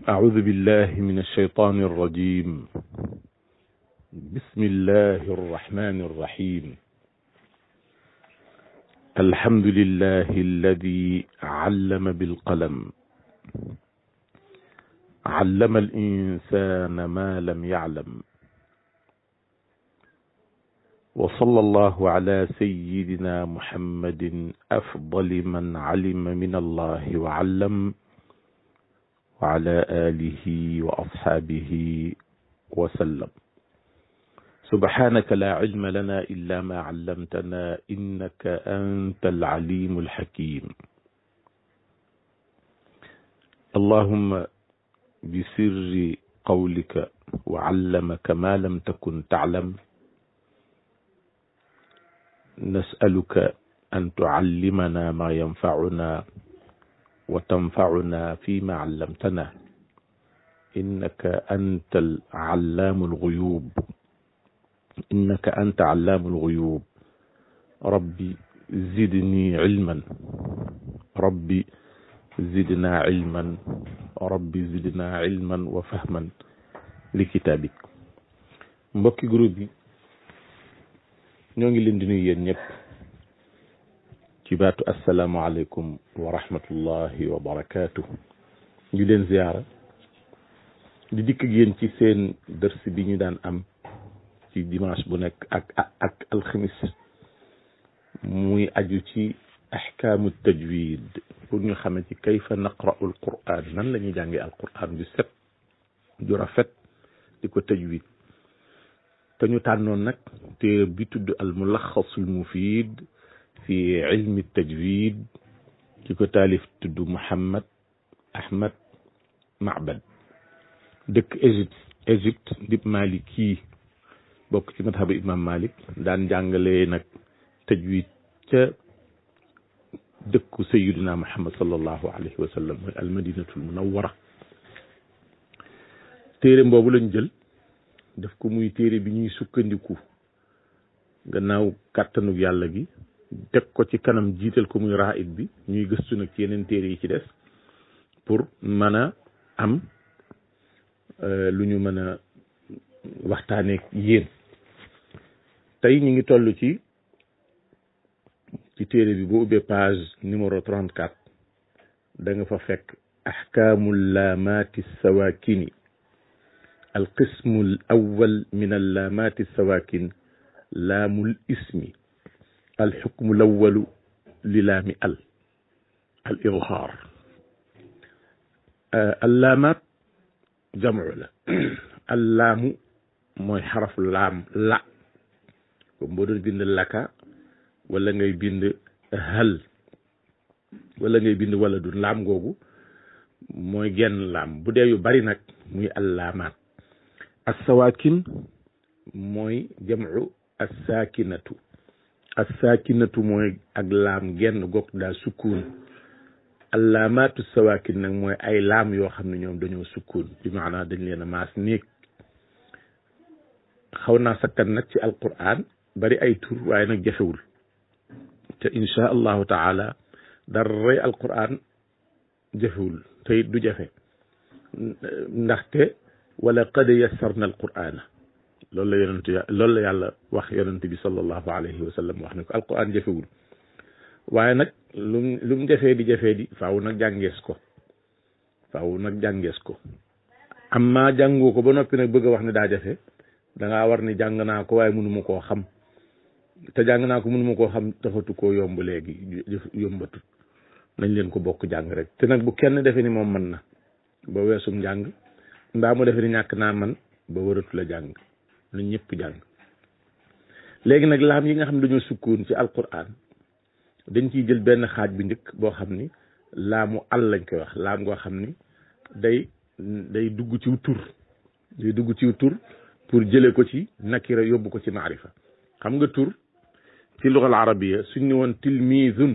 أعوذ بالله من الشيطان الرجيم بسم الله الرحمن الرحيم الحمد لله الذي علم بالقلم علم الإنسان ما لم يعلم وصلى الله على سيدنا محمد أفضل من علم من الله وعلم وعلى آله وأصحابه وسلم سبحانك لا علم لنا إلا ما علمتنا إنك أنت العليم الحكيم اللهم بسر قولك وعلمك ما لم تكن تعلم نسألك أن تعلمنا ما ينفعنا وتنفعنا فيما علمتنا إنك أنت العلام الغيوب إنك أنت علام الغيوب ربي زدني علما ربي زدنا علما ربي زدنا علما وفهما لكتابك mbokki groupe bi ñoo ngi leen di nuyu yéen ñëpp ci baatu asalaamualeykum wa rahmatullahi wa barakaatu ñu leen ziyaara di dikk ak yéen ci seen dërs bi ñu daan am ci dimanche bu nekk ak ak alxamis muy aju ci axkaamu tajwid pour ñu xame ci kayfa naqra'u alquran nan la ñuy jàngee alquran ju set ju rafet di ko tajwid te ñu tànnoon nag téere bi tudd al mulaxasul mufid fi ilmi tajwid ki ko taalif tudd Muhammad Ahmad Macbad dëkk Égypte Égypte dib Maliki bokk ci madhaba imam Malik daan jàngale nag tajwid ca dëkku sayiduna Muhammad sallallahu alayhi wa sallam mooy almadinatul munawwara téere boobu lañ jël def ko muy téere bi ñuy sukkandiku gannaaw kàttanug yàlla gi teg ko ci kanam jiital ko muy raid bi ñuy gëstu nag ci yeneen téere yi ci des pour mën a am lu ñu mën a waxtaanee yéen tey ñu ngi toll ci ci téere bi boo ubbee page numéro 34 da nga fa fekk ahkaamu laamaati sawakini alqismu al awwal min allaamaati sawakin laamul ismi alxukmu lawalu li laami al al idhaar allaamaat jamcu la allaamu mooy xaraf laam la comme boo doon bind laka wala ngay bind hal wala ngay bind wala du laam googu mooy genn laam bu dee yu bari nag muy allaamaat assawaakin mooy jamcu assaakinatu assaakinatu mooy ak laam genn goog daa sukkuun allaamaatu sawaakin nag mooy ay laam yoo xam ne ñoom dañoo sukkuun bi maanaa dañ leen a maas néeg xaw naa sakkan nag ci alquran bari ay tur waaye nag jafewul te insha allahu taala daray alquran jafewul te it du jafe ndaxte wala qad yassarna alqurana loolu la yonent loolu la yàlla wax yonent bi sallallahu alayhi wa sallam wax ne ko alquran jafewul waaye nag lum lu mu jafee di jafee di faaw nag jàngees ko faaw nag jàngees ko amma jàngoo ko ba noppi nag bëgg a wax ne daa jafe da ngaa war ni jàng naa ko waaye mënuma koo xam te jàng naa ko mënuma koo xam taxatu koo yomb léegi yombatut nañ leen ko bokk jàng rek te nag bu kenn defe ni moom mën na ba weesum njàng mbaa mu defe ni ñàkk naa man ba waratu la jàng nañ ñëpp jàng léegi nag laam yi nga xam ne dañoo sukkoon ci alquran dañ ciy jël benn xaaj bu njëkk boo xam ni laamu al lañ koy wax laam ngoo xam ni day day dugg ci tur day dugg ci tur pour jële ko ci nakira yóbbu ko ci maarifa xam nga tur ci lugal arabiya suñ ni woon tilmizun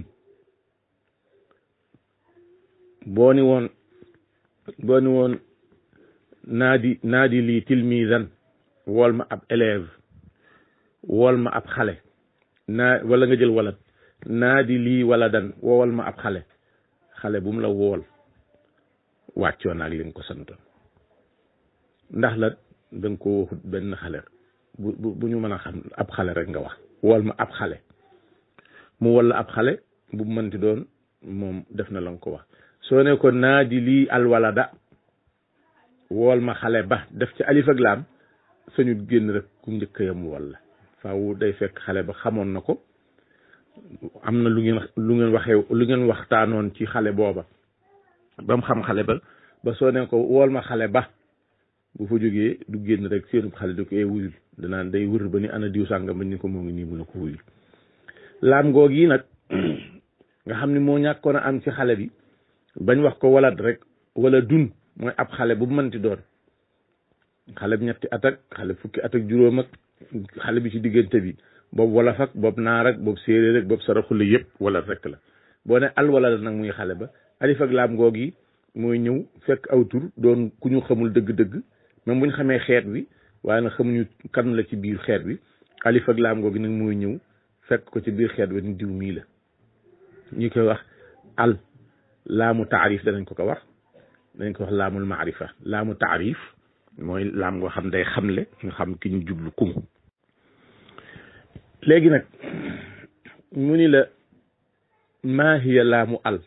boo ni woon boo ni woon naadi naadi lii tilmizan wool ma ab élève wool ma ab xale naa wala nga jël walat naadi lii wala dan woowal ma ab xale xale bu mu la wool wàccoon ak li nga ko santoon ndax la da nga ko waxut benn xale bu bu bu ñu mën a xam ab xale rek nga wax wol ma ab xale mu walla ab xale bu mënti doon moom def na la nga ko wax soo ne ko naadi lii alwalada wool ma xale ba def ci alif ak laam sañu génn rek ku njëkk yam walla faaw day fekk xale ba xamoon na ko am na lu ngeen lu ngeen waxee lu ngeen waxtaanoon ci xale booba ba mu xam xale ba ba soo ne ko wool ma xale ba bu fa jógee du génn rek seenu xale da ko ee wuyul danaan day wër ba ni ana diw sàngam ba ni ko moo ngi nii mu ne ko wuyul laam goog yi nag nga xam ni moo ñàkkoon a am ci xale bi bañ wax ko walat rek wala dun mooy ab xale bu mënti doon xale bi ñetti at ak xale fukki at ak juróom ak xale bi ci diggante bi boobu wolof ak boobu naar ak boobu séeréer ak boobu saraxule yëpp wala rek la boo ne al wala la nag muy xale ba alif ak laam goog yi mooy ñëw fekk aw tur doon ku ñu xamul dëgg-dëgg même bu ñu xamee xeet bi waaye nag xamuñu kan la ci biir xeet bi alif ak laam googi nag mooy ñëw fekk ko ci biir xeet bi ni diw mii la ñu koy wax al laamu taarif danañ ko ko wax danañ ko wax laamul maarifa laamu taarif mooy laam ngoo xam day xamle nga xam ki ñu jublu kum léegi nag mu ni la maa hiya laamu al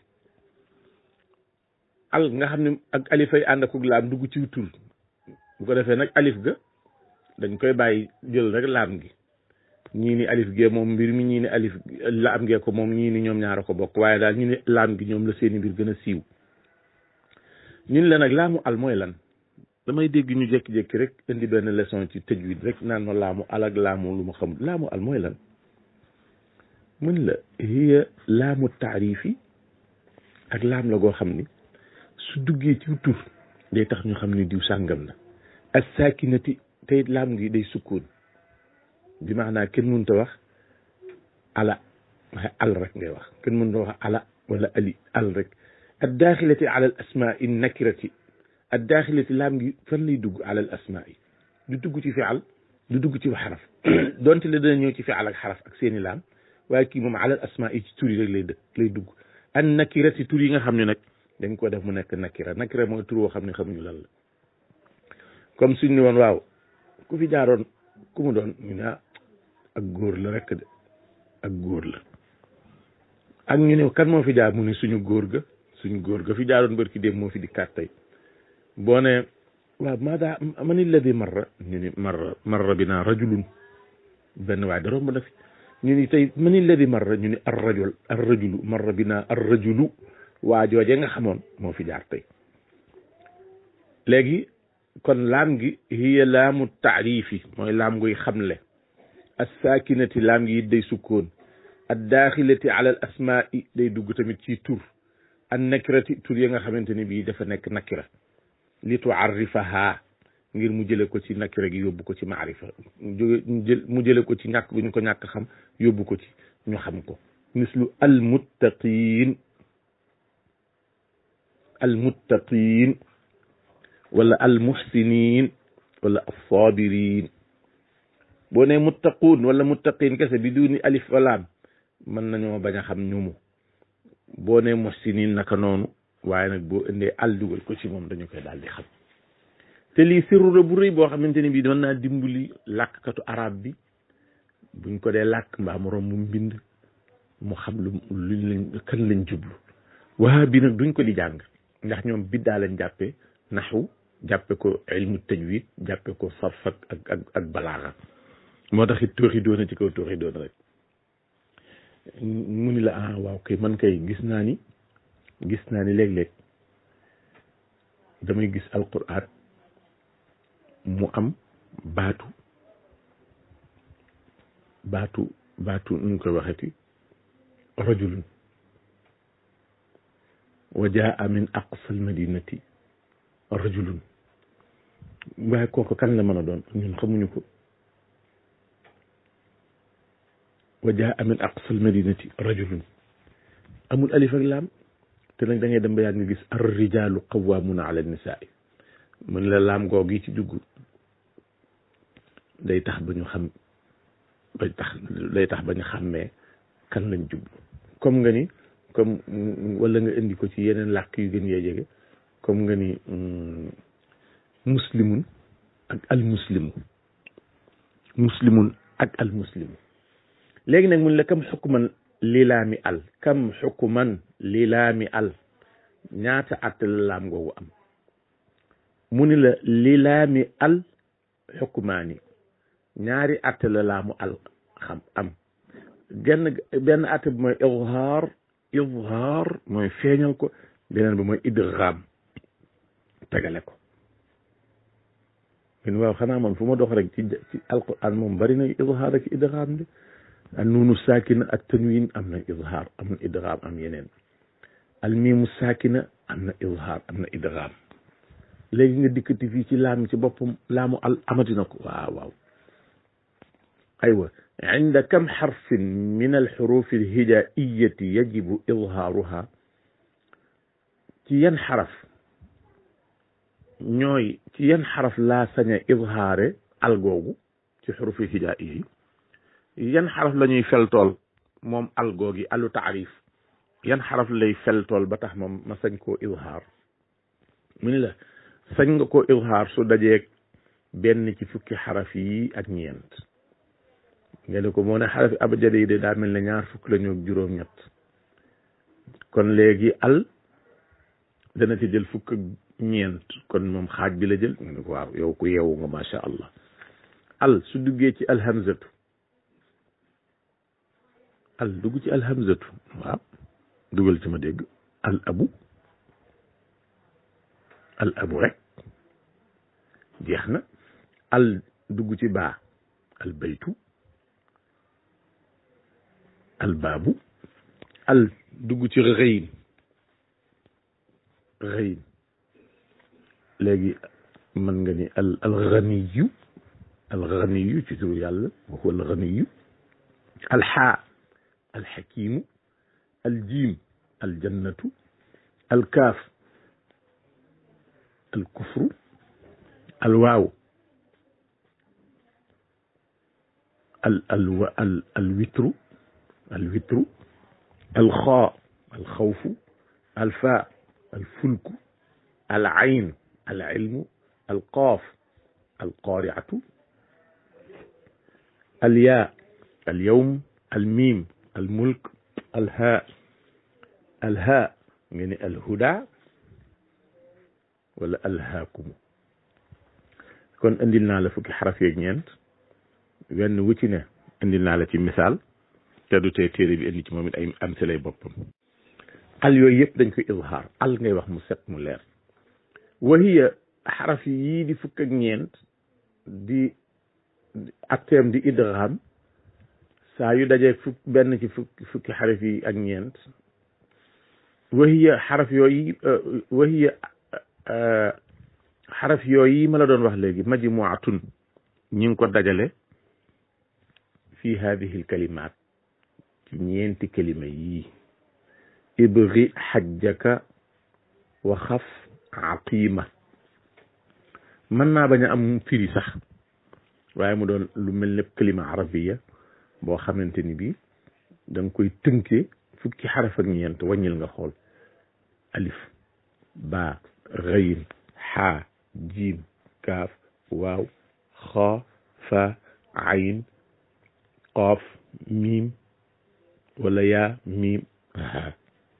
al nga xam ne ak alifay ànd ak laam dugg ci tur bu ko defee nag alif ga dañ koy bàyyi jël rek laam gi ñii ni alif gee moom mbir mi ñii ni alif laam gee ko moom ñii ni ñoom ñaara ko bokk waaye daal ñu ne laam gi ñoom la seeni mbir gën a siiw ñun la nag laamu al mooy lan damay dégg ñu jékki-jékki rek indi benn leçon ci tajwid rek naan ma laamu al ak laamu lu ma xamul laamu al mooy lan mun la hiya laamu taarifi ak laam la goo xam ni su duggee ci tur day tax ñu xam ni diw sàngam la as saakinati tey laam gi day sukkoon bi maanaa kenn mënut a wax ala waaye al rek ngay wax kenn mënut a wax ala wala ali al rek ad daaxilati ala al asmaai nakirati ad daaxilati laam gi fan lay dugg ala al asmaai du dugg ci fial du dugg ci xaraf donte la dana ñëw ci fial ak xaraf ak seeni laam waaye kii moom ala al asmaai ci tur yi rek lay dëkk lay dugg an nakirati tur yi nga xam ne nag dañ ko def mu nekk nakira nakira mooy tur woo xam ne xamuñu lan la comme suñ ni woon waaw ku fi jaaroon ku mu doon ñu ne ak góor la rek de ak góor la ak ñu ne kan moo fi jaar mu ne suñu góor ga suñu góor ga fi jaaroon barki dem moo fi di kat tey boo ne waaw maada man alladi marra ñu ni marra marra bi naa rajulun benn waaye da romb na fi ñu ni tey man alladi marra ñu ni ar rajul ar rajulu marra bi naa ar rajulu waa jooje nga xamoon moo fi jaar tey léegi kon laam gi hiya laamu taarifi mooy laam nguy xamle assaakinati laam gi it day sukkoon ad daaxilati ala al asmaai day dugg tamit ci tur an nakirati tur ya nga xamante ni bii dafa nekk nakira li tuarrifaha ngir mu jële ko ci nakira gi yóbbu ko ci maarifa mu jële ko ci ñàkk bu ñu ko ñàkk xam yóbbu ko ci ñu xam ko mislu al muttaqin al muttaqin wala al muhsinin wala assabirin boo ne muttaquun wala muttaqin kese bi duni alif walaam mën nañoo bañ a xam ñumu boo ne muhsinin naka noonu waaye nag boo indee al dugal ko ci moom dañu koy daal di xam te lii sirru la bu rëy boo xamante ni bii doon naa dimbali làkkatu arab bi buñ ko dee làkk mbaa moroom mu mbind mu xam lu luñ lañ kan lañ jublu waa bi nag duñ ko di jàng ndax ñoom biddaa lañ jàppee naxu jàppe ko ilmu tajwid jàppe ko sarf ak ak ak balaaxa moo tax it tooxi doona ci kaw tooxi doona rek mu ni la ah waaw kay man kay gis naa ni gis naa ni léeg-léeg damay gis alquran mu am baatu baatu baatu nu koy waxeti rajulun wa jaa min aqsa almadinati rajulun waaye kooku kan la mën a doon ñun xamuñu ko wa jaa min aqsa almadinati rajulun amul alif ak laam te nag da ngay dem ba yàgg nga gis ar rijalu qawwamuna ala nisaai mën la laam goog yi ci dugg day tax ba ñu xam ba tax day tax ba ñu xàmmee kan lañ jublu comme nga ni comme wala nga indi ko ci yeneen làkk yu gën yee jege comme nga ni muslimun ak al muslimu muslimun ak al muslimu léegi nag mun la kam xukman lilaami al kam xukman lilaami al ñaata àtte la laam googu am mu ni la lilaami al xukmaani ñaari àtte la laamu al xam am genn benn àtte bi mooy izhaar izhaar mooy feeñal ko beneen bi mooy idgham tegale ko min waaw xanaa man fu ma dox rek ci ci alquran moom bari na izhaar ak idgham de al nuunu saakina ak tanwin am na izhaar am na idgham am yeneen al miimu saakina am na izhaar am na idgham léegi nga dikkati fii ci laam ci boppam laamu al amati na ko waaw waaw aywa inda kam xarfin min alxurufi alhijaiyati yajibu izhaaruha ci yan xaraf ñooy ci yan xaraf laa sañ a izhaare al googu ci xurufi hijaiya yi yan xaraf la ñuy feltool moom al googi alu taarif yan xaraf lay feltool ba tax moom ma sañ koo izhaar mu ni la sañ nga koo izhaar su dajeeg benn ci fukki xaraf yi ak ñeent nga ne ko moo ne xarafi abjad yi de daa mel ne ñaar fukk la ñu ak juróom-ñett kon léegi al dana ci jël fukk ak ñeent kon moom xaaj bi la jël nga ne ko waaw yow ku yeewu nga macha allah al su duggee ci alhamzatu al dugg ci alhamzatu waaw dugal ci ma dégg al abu al abu rek jeex na al dugg ci baa al baytu al baabu al dugg ci rëyin rëyin léegi mën nga ni al al ganiyu al ganiyu ci turu yàlla wa huwa al ganiyu al xaa al xakimu al jiim al jannatu al kaaf al kufru al waaw al al al al witru al witru al xaa al xawfu al faa al fulku al ayn al ilmu al qaaf al qaariatu al yaa al yawm al miim al mulk al haa al haa nga ne al huda wala al haakumu kon indil naa la fukki xaraf yeeg ñeent wenn wu ci ne indil naa la ci misaal te du tee téere bi indi ci moom it ay am si lay boppam al yooyu yëpp dañ koy izhaar al ngay wax mu set mu leer wa hiya xaraf yii di fukk ak ñeent di atteem di idgham saa yu dajee fukk benn ci fukki fukki xaraf yi ak ñeent wa hiya xaraf yooyu wa hiya xaraf yooyu ma la doon wax léegi majmuatun ñi ngi ko dajale fi hadihi alkalimat ci ñeenti kalima yii ibri xajjaka wa xaf aqima mën naa bañ a am firi sax waaye mu doon lu mel ne kalima arabiya boo xamante ni bii da nga koy tënkee fukki xaraf ak ñeent wàññil nga xool alif baa ghayn xaa jiim kaaf waaw xaa fa ayn qaaf miim wala yaa miim haa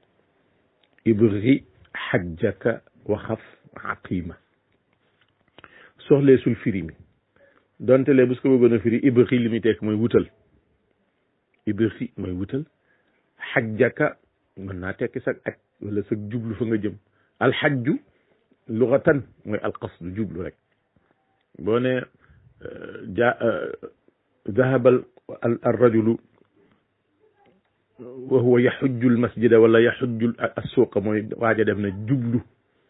ibri xajjaka waxaf aqima soxlee sul firi mi donte lee bu su ko bëggoon a firi ibri li muy tekk mooy wutal ibri mooy wutal xajjaka mën naa tekki sag aj wala sag jublu fa nga jëm alxajju lugatan mooy alqasdu jublu rek boo ne ja dahaba al rajulu wa huwa yaxujju al masjida wala yaxujju assuuqa mooy waaja dem na jublu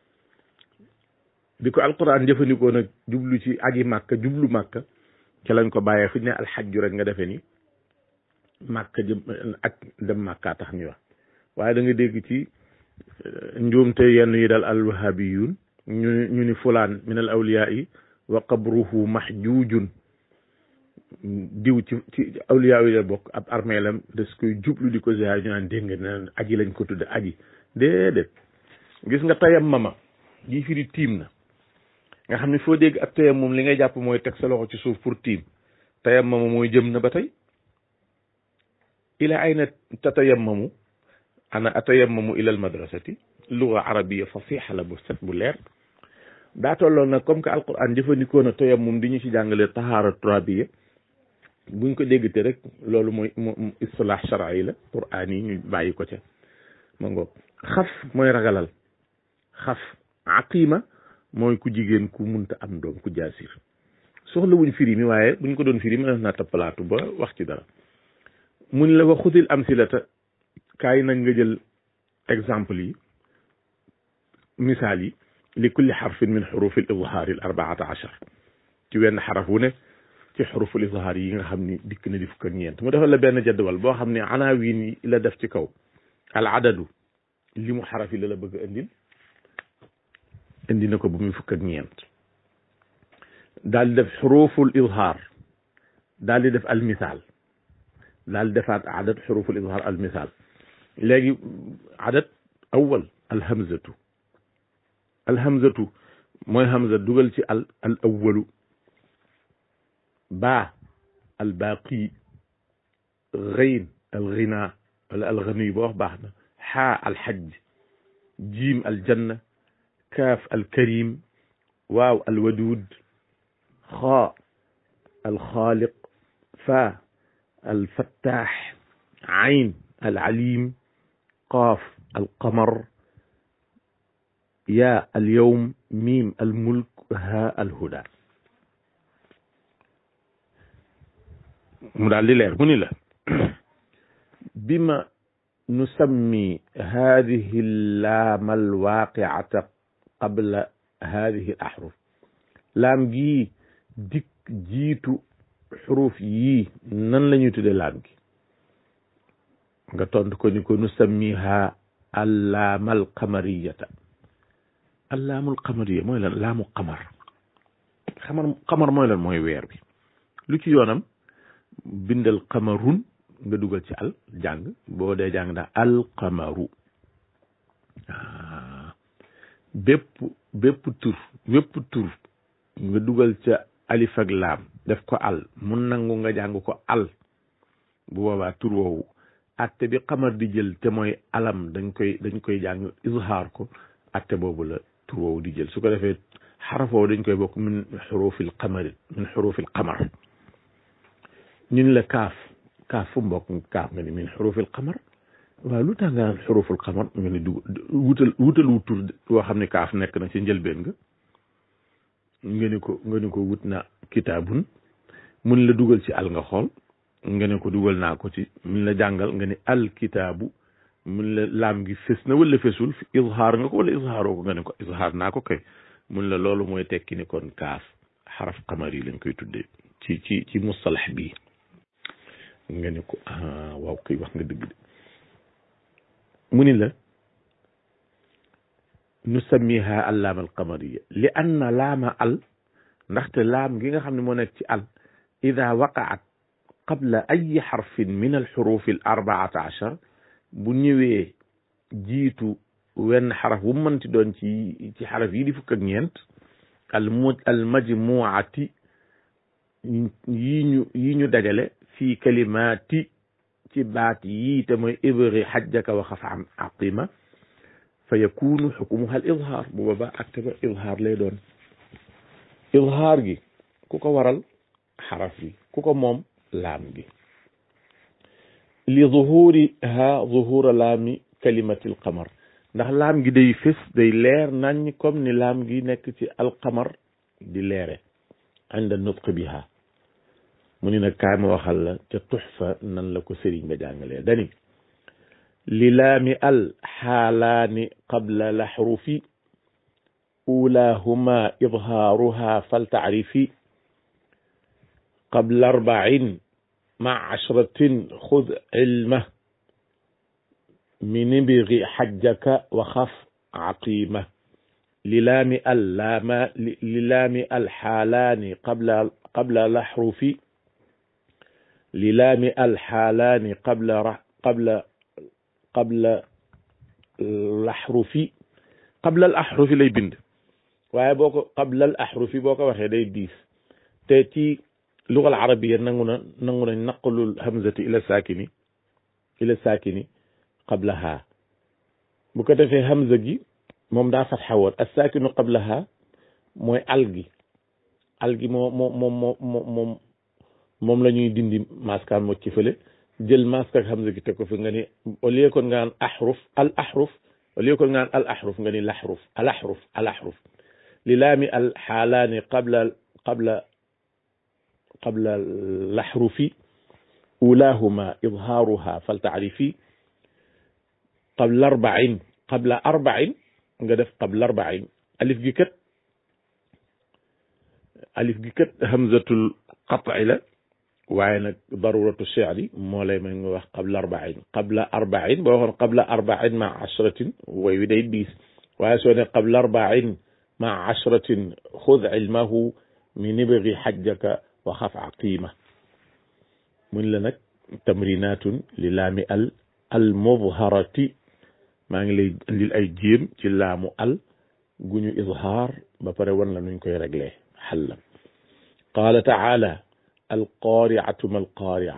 bi ko alquran jëfandikoo nag jublu ci aji màkka jublu màkka ca lañ ko bàyyee fu ñu ne alxajju rek nga defee ni màkka jëm ak dem màkkaa tax ñu wax waaye da nga dégg ci njuumte yenn yi dal alwahabiyun ñu ñu ni fulaan min al awliyaa yi wa qabruhu mahjujun diw ci ci awliyaa yi la bokk ab armeelam des koy jublu di ko ziyaar ñu naan dégg nga naan aji lañ ko tudde aji déedéet gis nga tayam mama ji firi tiim na nga xam ne foo dégg ak tayammum li ngay jàpp mooy teg sa loxo ci suuf pour tiim tayammamu mooy jëm na ba tey ila ayna tatayammamu ana atayammamu ila al madrasati luga arabiya fasiha la bu set bu leer daa tolloon nag comme que alquran jëfandikoo na tayammum di ñu ci jàngale tahaara turabiya buñ ko dégg te rek loolu mooy mu istilah shar'i la qur'an yi ñu bàyyi ko ca ma ngoog xaf mooy ragalal xaf aqima mooy ku jigéen ku munta am doom ku jaasir soxla wuñ firi mi waaye buñ ko doon firi mën naa tappalaatu ba wax ci dara mun la wa xutil amsilata kaay nag nga jël exemple yi misaal yi li kulli xarfin min xurufi al izhaari al arbaata achar ci wenn xaraf wu ne ci xuruful izhaar yi nga xam ni dikk na di fukk ak ñeent mu defal la benn jadwal boo xam ne anaawin yi la def ci kaw al adadu li mu xaraf yi la la bëgg a indil indi na ko bu muy fukk ak ñeent daal di def xuruful izhaar daal di def al misaal daal di defaat adad xuruful izhaar al misaal léegi adad awal alhamzatu alhamzatu mooy hamza dugal ci al al awalu baa al baaqi ghayn al ghina wala al ghani boo wax baax na xaa al xajj jiim al janna kaaf al karim waaw al wadud xaa al xaaliq faa al fattaax ayn al alim qaaf al qamar yaa al yawm miim al mulk haa al huda mu daal di leer mu ni la bima nusammi hadihi laam al waaqiata qabla hadihi al ahruf laam gii dikk jiitu xuruf yii nan la ñuy tudde laam gi nga tontu ko ni ko nusammiha allaamal qamariyata allaamul qamariya mooy lan laamu qamar xamar qamar mooy lan mooy weer bi lu ci yoonam bindal qamarun nga dugal ci al jàng boo dee jàng daa al qamaru bépp bépp tur bépp tur nga dugal ca alif ak laam def ko al mun nangu nga jàng ko al bu boobaa tur woowu atte bi xamar di jël te mooy alam dañ koy dañ koy jàng izhaar ko atte boobu la tur woowu di jël su ko defee xaraf woowu dañ koy bokk min xurufil qamari min xurufil qamar ñun la kaaf kaaf fu mbokk kaaf nga ni min xurufil qamar waaw lu tax nga naan xuruful qamar nga ni du wutal wutal wu tur woo xam ne kaaf nekk na ci njëlbeen nga nga ni ko nga ni ko wut na kitaabun mun la dugal ci al nga xool nga ne ko dugal naa ko ci mun la jàngal nga ne alkitaabu mun la laam gi fës na wala fësul izhaar nga ko wala izhaaroo ko nga ne ko izhaar naa ko kay mun la loolu mooy tekki ni kon kaaf xaraf qamar yi lañ koy tuddee ci ci ci mustalax bii nga ne ko ah waaw kay wax nga dëgg de mu ni la nusammiha allaam al qamariya li anna laama al ndaxte laam gi nga xam ne moo nekk ci al ida waqaat qabla ay xarfin min alxurufi al arbaata achar bu ñëwee jiitu wenn xaraf bu mënti doon ci ci xaraf yi di fukk ak ñeent al mu al majmuati yi ñu yi ñu dajale fii kalimaati ci baat yii te mooy ibri xajjaka wa xaf an aqima fa yakunu xukmuha al izhaar bu boobaa acte ba izhaar lay doon izhaar gi ku ko waral xaraf bi ku ko moom laam gi li zuhuriha zuhura laami kalimati alqamar ndax laam gi day fés day leer nañ comme ni laam gi nekk ci alqamar di leere inda nutq biha mu ni nag kaay ma waxal la ca tuxfa nan la ko sëriñ ba jàngalee dani li laami al xaalaani qabla laxrufi ulaahuma idhaaruha faltacrifi qabla arbacin مع عشرة خذ علمه من ابغ حجك وخف عقيمة للام اللام للام الحالان قبل قبل الأحرف للام الحالان قبل قبل قبل الأحرف قبل الأحرف lay bind waaye boo ko qablal ahrufi boo ko waxee day diis te ci lugal arabiya nangu na nangu nañ naqlul hamzati ila saakini ila saakini qablaha bu ko defee hamza gi moom daa fatxa woon as saakinu qablaha mooy al gi al gi moo moo moom moo moom moom la ñuy dindi maskaan mocc ci fële jël mask ak hamza gi teg ko fi nga ni au lieu kon nga naan ahruf al ahruf au lieu kon nga naan al ahruf nga ni lahruf al ahruf al ahruf li laami al xaalaani qabla qabla qabla lahrufi ulaahuma idhaaruha fal taarifi qabla arbain qabla arbain nga def qabla arbain alif gi kat alif gi kat hamzatul qat'i la waaye nag daruratu shi'ri moo lay may nga wax qabla arbain qabla arbain boo waxoon qabla arbain ma ashratin way wi day diis waaye soo ne qabla arbain ma ashratin xud ilmahu min ibgi xajjaka wa xaf aqima mun la nag tamrinatun li laami al al mudharati maa ngi lay indil ay jéem ci laamu al gu ñu izhaar ba pare wan la nuñ koy réglé xalla qaala taala alqaariatu ma alqaaria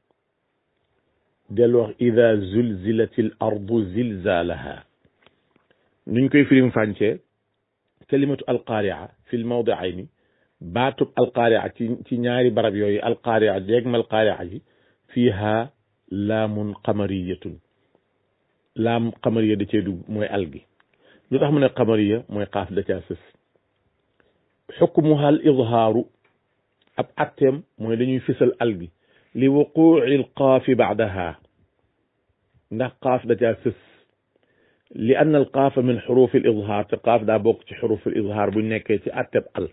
del wax ida zulzilat al ardu zilzalaha nuñ koy firim fàncee kalimatu alqaaria fi l mawdiayni baatub alqaaria ci ci ñaari barab yooyu alqaaria déeg ma alqaaria ji fiiha laamun qamariyatun laam qamariya da cee dugg mooy al gi lu tax mu ne qamariya mooy xaaf da caa sës xukmuha al idhaaru ab atteem mooy dañuy fisal al gi li wuquuci l qaafi baadaha ndax qaaf da caa sës li anna al qaafa min xurufi al idhaar te qaaf daa bokk ci xurufi al idhaar buñ nekkee ci atteb al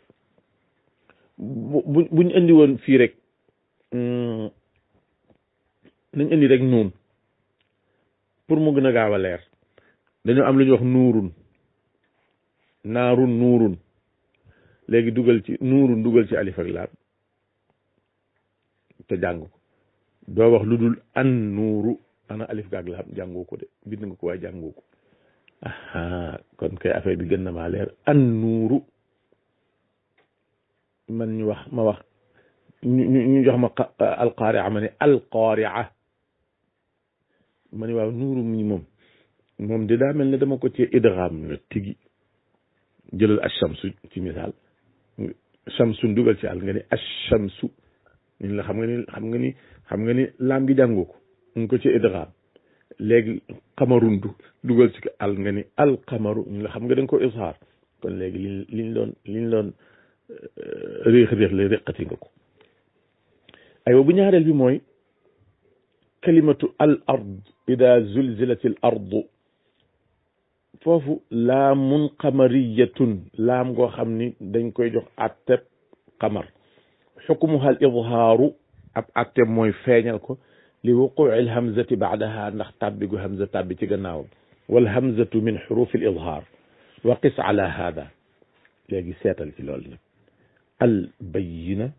bu buñ indi woon fii rek nañ indi rek nuun pour mu gën a gaaw a leer dañoo am lu ñuy wax nuurun naarun nuurun léegi dugal ci nuurun dugal ci alif ak laam te jàng ko doo wax lu dul an nuuru ana alif gaag laam jàngoo ko de bind nga ko waaye jàngoo ko aha kon kay affaire bi gën na maa leer an nuuru man ñu wax ma wax ñu ñu jox ma alqaaria ma ne alqaaria ma ne waaw nuuru mi moom moom de daa mel ne dama ko ci idgham la tigi jëlal ashamsu ci misaal shamsun dugal ci àll nga ni ashamsu ñun la xam nga ni xam nga ni xam nga ni laam gi jàngoo ko nga ko ci idgham léegi qamarun du dugal ci àll nga ni alqamaru ñun la xam nga da nga ko izhaar kon léegi li liñ doon liñ doon réex réex la réqati nga ko aywa bu ñaareel bi mooy kalimatu al ard ida zulzilat al ardu foofu laamun qamariyatun laam goo xam ni dañ koy jox atteb qamar xukmuha al idhaaru ab atteb mooy feeñal ko li wuquci al hamzati baadaha ndax tàbbi gu hamza tàbbi ci gannaawam wal hamzatu min xurufi al idhaar wa qis ala hada léegi seetal ci loolu nag al bayina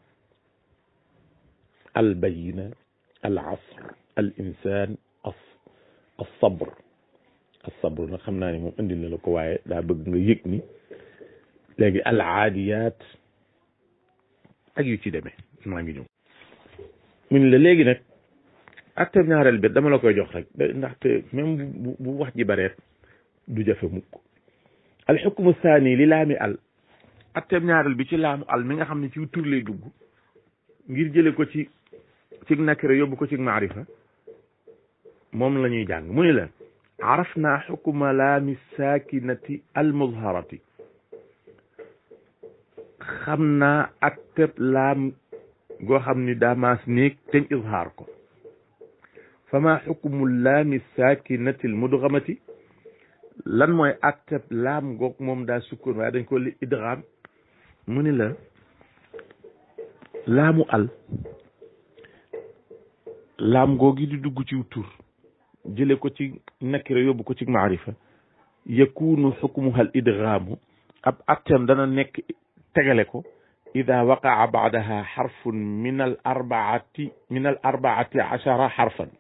al bayina al asr al insaan as sabr as sabr nag xam naa ne moom indil na la ko waaye daa bëgg nga yëg ni léegi al aadiyaat ak yu ci demee maa ngi ñëw mu ne la léegi nag acteur ñaareel bi dama la koy jox rek ndaxte même bu bu wax ji bareet du jafe mukk al xukmu saani li laami al acteur ñaareel bi ci laamu al mi nga xam ne ci tur lay dugg ngir jële ko ci ci nakira yóbbu ko ci maarifa moom la ñuy jàng mu ni la araf naa xukuma laami saakinati almuzharati xam naa ak tëb laam goo xam ni daa maas néeg teñ izhaar ko fama xukumu laami saakinati almudgamati lan mooy ak tëb laam goog moom daa sukkoon waaye dañ ko li idgham mu ni la laamu al laam googi di dugg ci tur jële ko ci nakira yóbbu ko ci maarifa yakunu xukmuha al idgaamu ab attem dana nekk tegale ko ida waqaa baadaha xarfun min al arbaati min al arbaati achara xarfan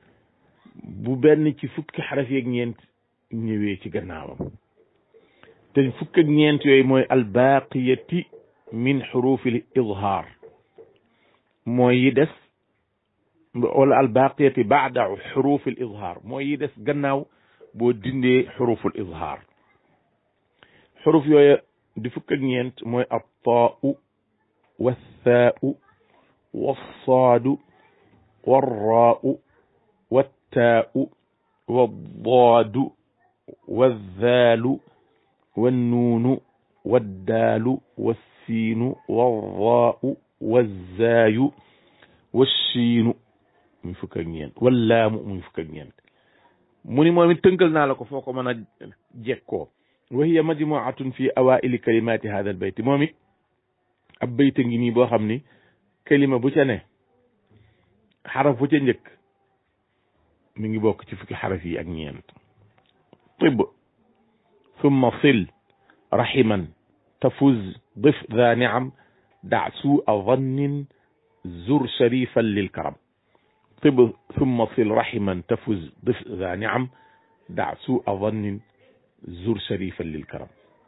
bu benn ci fukki xaraf yeeg ñeent ñëwee ci gannaawam te fukk ak ñeent yooyu mooy albaqiyati min xurufil izhaar mooy yi des wala albaqiyati baada xurufil izhaar mooy yi des gannaaw boo dindee xuruful izhaar xuruf yooyu di fukk ak ñeent mooy attaau والثاء والصاد والراء والتاء والضاد والذال والنون والدال والسين والراء والزاي والشين muy fukk ak ñeent wallaamu muy fukk ak ñeent mu ni moom it tënkal naa la ko foo ko mën a jekkoo wa hiya majmuatun fi awaili kalimati hada al bayt moom it ab bayta ngi nii boo xam ni kalima bu ca ne xaraf bu ca njëkk mi ngi bokk ci fukki xaraf yi ak ñeent tib summa sil rahiman tafuz dif dha niam da sua dhannin zur sharifan lil karam tib summa sil rahiman tafuz dif dha niam da sua dhannin zur sharifan lil karam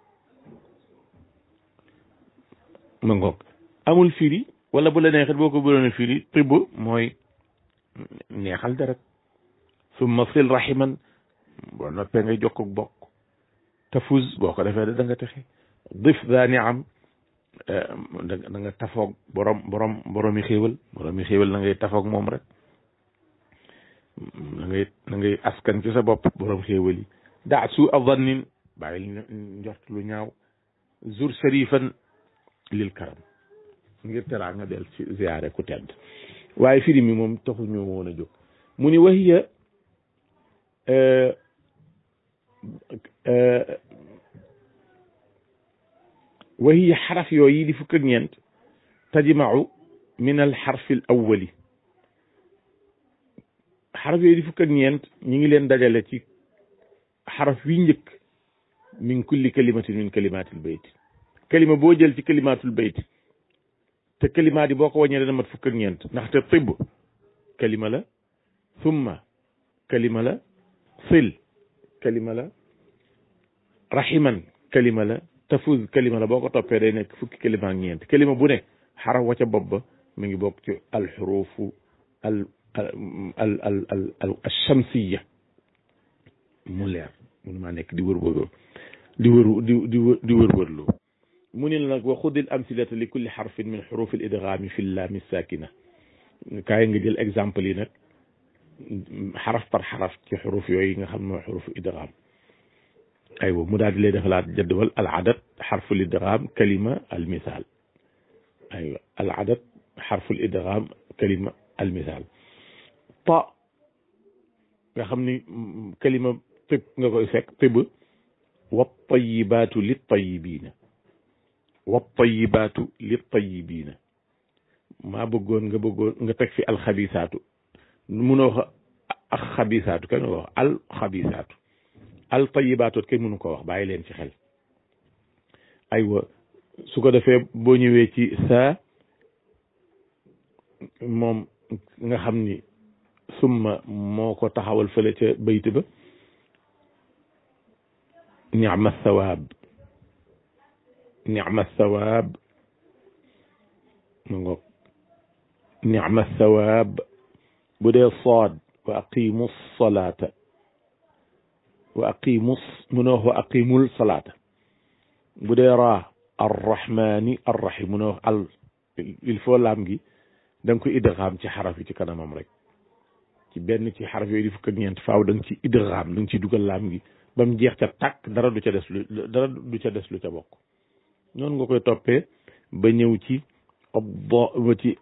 ma ngoog amul firi wala bu la neexit boo ko bëroon a firi tibb mooy neexal deret summa sil rahiman boo noppee ngay jokk bokk tafuz boo ko defee da nga texe dif daa ni am da nga tafoog borom borom boromi xéewal boromi xéewal na ngay tafoog moom rek na ngay na ngay askan ci sa bopp borom xéewal yi daa su avannin bàyyil njort lu ñaaw zur sharifan lil karam ngir teraa nga del ci ziyaare ku tedd waaye firi mi moom taxu ñu woon a jóg mu ni wahiya wahiya xaraf yooyu di fukk ak ñeent tajmau min al xarfi al awwali xaraf yooyu di fukk ak ñeent ñi ngi leen dajale ci xaraf wi njëkk min kulli kalimatin min kalimatil bayt kalima boo jël ci kalimatul bayt te kalimaat yi boo ko wàññee dana mat fukk ak ñeent ndaxte tibb kalima la summa kalima la sil kalima la rahiman kalima la tafuz kalima la boo ko toppee day nekk fukki kalima ak ñeent kalima bu ne xaraf wa ca bopp ba mi ngi bokk ci alxurufu al al al al al alchamsiya mu leer munu maa nekk di wër wër di wër di di di wër wërloo mu ne la nag wa xudil amsilata li kulli xarfin min xuruf al idgaami fi laami sakina kaay nga jël exemple yi nag xaraf par xaraf ci xuruf yooyu nga xam ne mooy xurufu idgaam aywa mu daal di lay defalaat jadwal al adad xarful idgaam kalima al misaal aywa al adad xarful idgaam kalima al misaal ta nga xam ni kalima tib nga koy fekk tib wa tayibaatu li tayibiina wa tayibaatu li tayibiina maa bëggoon nga bëggoon nga teg fi alxabisaatu munoo wax ak xabisaatu kenn wax al xabisaatu al tayibaatu kenn mënu ko wax bàyyi leen ci xel aywa su ko defee boo ñëwee ci saa moom nga xam ni summa moo ko taxawal fële ca bayt ba nicma sawaab nicma sawaab ma ngoog nicma sawaab bu dee sood wa aqimu salaata wa aqimu munoo wax wa aqimul salaata bu dee raa arrahmani arrahim munoo wax al il faut laam gi da nga ko idgaam ci xaraf yi ci kanamam rek ci benn ci xaraf yooyu di fukk ak ñeent faaw da nga ci idgaam da nga ci dugal laam gi ba mu jeex ca tàkk dara du ca des lu dara du ca des lu ca bokk noonu nga koy toppee ba ñëw ci obbo ba ci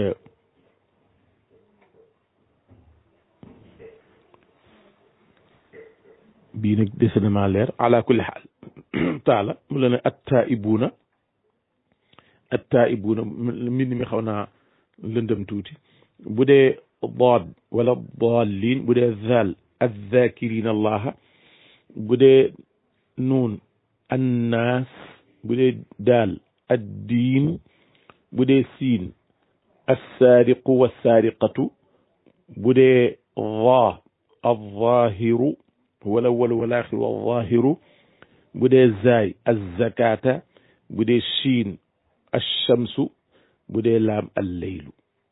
bii nag dese na maa leer ala kulli xaal taala mu la ne attaibuuna attaibuuna mbind mi xaw naa lëndëm tuuti bu dee daad wala daalin bu dee zaal azzakirina allaha bu dee nuun annaas bu dee daal addiin bu dee siin assaariqu wassaariqatu bu dee daa alzaahiru wala wala walaaxiru alzaahiru bu dee zaay azzakata bu dee shiin alchamsu bu dee laam alleylu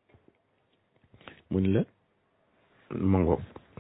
mu ni la mango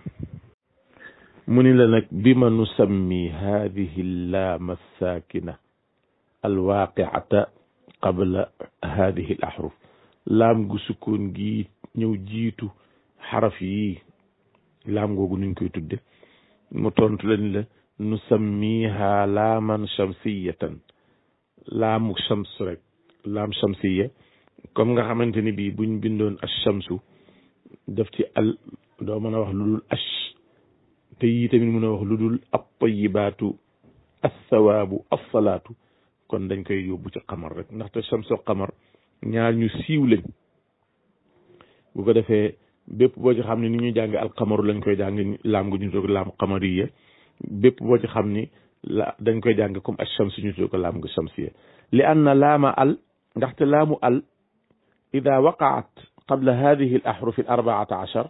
mu ni la nag bima nusammi hadihi llaam alsaakina alwaqiata qabla hadihi al ahruf laam gu sukkoon gi ñëw jiitu xaraf yi laam googu nuñ koy tudde mu tontu la ni la nusammiha laaman shamsiyatan laamu shams rek laam shamsiya comme nga xamante ni bii buñ bindoon ash-shamsu def ci al doo mën a wax lu dul ash te yii tamit mën a wax lu dul at-tayyibaatu as-sawaabu as-salaatu kon dañ koy yóbbu ci xamar rek ndaxte shamsu xamar ñaar ñu siiw lañ bu ko defee bépp boo ci xam ne ni ñu jàng alxamaru lañ koy jàng laam gu ñu toog laam xamariya bépp boo ci xam ni la dañ koy jàng comme ash-shams ñu tudd ko laam gu shamsiya li anna laama al ndaxte laamu al ida waqaat qabla hadihi al ahruf al arbaata achar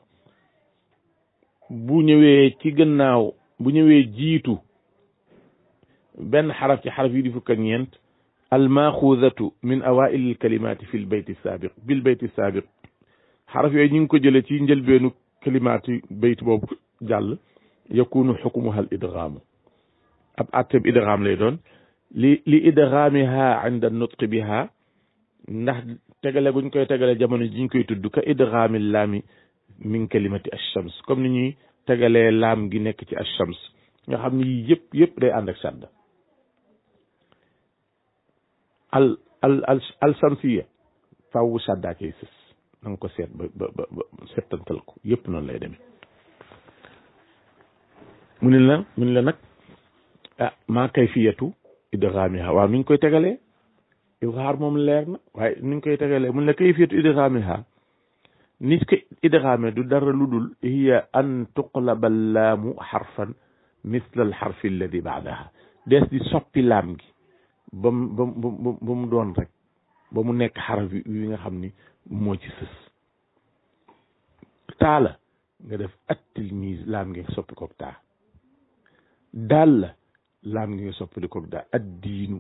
bu ñëwee ci gannaaw bu ñëwee jiitu benn xaraf ci xaraf yi di fukk ak ñeent al maxuudatu min awail al kalimati fi l bayti saabiq bil bayti saabiq xaraf yooyu ñu ngi ko jëlee ci njëlbeenu kalimaati bayt boobu jàll yakunu xukmuha al idgaamu ab atteb idgaam lay doon li li idgaamiha inda nutqi biha ndax tegale guñ koy tegale jamono ji ñu koy tudd ka idgaami laami min kalimati ash-shams comme ni ñuy tegalee laam gi nekk ci ash-shams nga xam ni yëpp yëpp day ànd ak sadda al al al al shamsiya faww saddaa cay sës na nga ko seet ba ba ba settantal ko yëpp noonu lay demee mu ne la mu ne la nag ah maa kayfiyatu idgaamiha waaw nuñ koy tegalee izhaar moom leer na waaye nuñ koy tegalee mu ne la kayfiyatu idgaamiha nit ko idgaame du dara lu dul hiya an tuqlaba laamu xarfan misla al xarfi alladi baadaha dees di soppi laam gi ba mu ba mu ba mu doon rek ba mu nekk xaraf yi nga xam ni moo ci sës taa la nga def at tilmise laam ngi soppi koog taa daal la laam ngi nga soppi koog daa ad diinu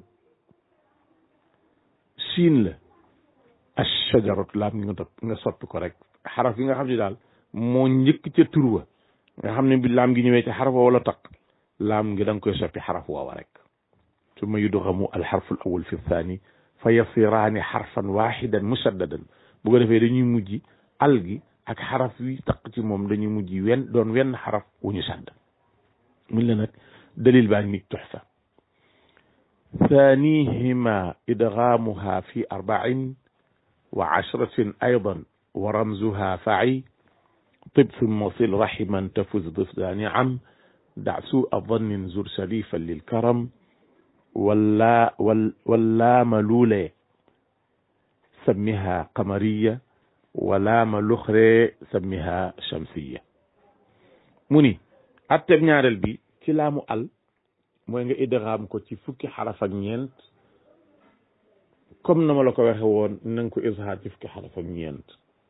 siin la ashajaratu laam ngi nga topp nga soppi ko rek xaraf yi nga xam ne daal moo njëkk ca tur wa nga xam ne bi laam gi ñëwee ca xaraf wa wala taq laam ngi da nga koy soppi xaraf woowa rek summa yudgamu alxarfu al awal fi thani fa yasiraani xarfan waxidan musaddadan bu ko defee dañuy mujj al gi ak xaraf yi taq ci moom dañuy mujj wen doon wenn xaraf wu ñu sadd mun la nag dalil baa ngi tuxfa ثانيهما إدغامها في أربع وعشرة أيضا ورمزها فعي طب ثم صل رحما تفز ضفدان عم دع سوء ظن زر سليفا للكرم ولا ولا ملولة سمها قمرية ولا ملخرة سمها شمسية مني أتب ñaarel bi ci laamu al mooy nga idgaam ko ci fukki xaraf ak ñeent comme na ma la ko waxe woon na nga ko izhaar ci fukki xaraf ak ñeent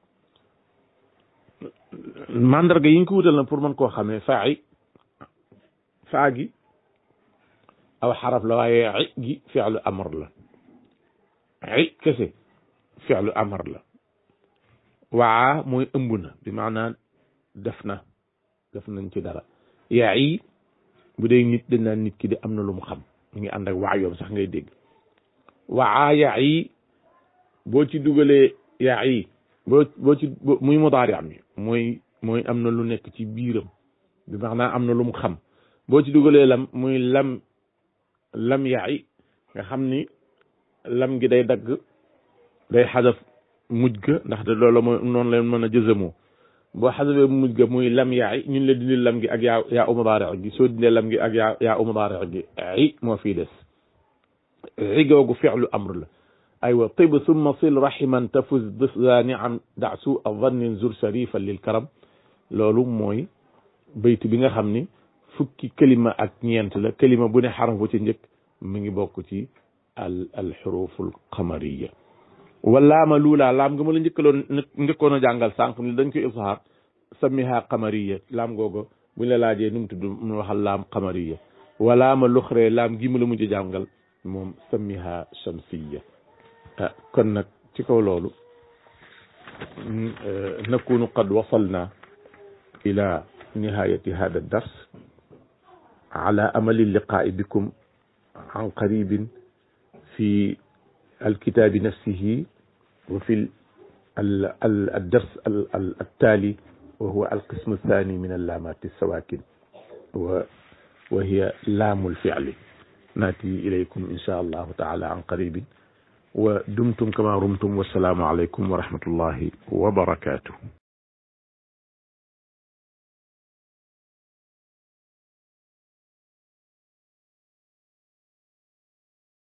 mandarga yi nga ko wutal na pour mën koo xamee faa yi faa gi aw xaraf la waaye i gi fi'lu amr la i kese fi'lu amr la waa mooy ëmb na bi maanaa def na def nañ ci dara yaa yi bu dee nit dañ naan nit ki de am na lu mu xam mu ngi ànd ak waa yoom sax ngay dégg waa yaa yi boo ci dugalee yaa yi boo boo ci muy mudaari am yi mooy mooy am na lu nekk ci biiram bi maanaam am na lu mu xam boo ci dugalee lam muy lam lam yaa yi nga xam ni lam gi day dagg day xadaf mujj ga ndax de loolu mooy noonu leen mën a jëzamoo boo xasabee mujj ga muy lam yaay ñun la dindi lam gi ak yaa yaa u mudaari gi soo dindee lam gi ak yaa yaa u mudaari gi i moo fii des i googu fi'lu amr la aywa tib summa sil rahiman tafuz difda niam da su a vannin zur sharifan lil karam loolu mooy bayt bi nga xam ni fukki kalima ak ñeent la kalima bu ne xaraf bu ci njëkk mi ngi bokk ci al al xuruful qamariya walaama luulaa laam nga ma la njëkkaloon njëkkoon a jàngal sànq ni dañ koy izhaar samiha qamariya laam googu buñ la laajee nu mu tudd mu waxal laam qamariya walaama luxree laam gi mu la mujj jàngal moom samiha shamsiya kon nag ci kaw loolu nakunu qad wasalna ila nihayati hada dars ala amali liqaa'i bikum an qaribin في الكتاب نفسه وفي الدرس التالي وهو القسم الثاني من اللامات السواكن وهي لام الفعل ناتي إليكم إن شاء الله تعالى عن قريب ودمتم كما رمتم والسلام عليكم ورحمة الله وبركاته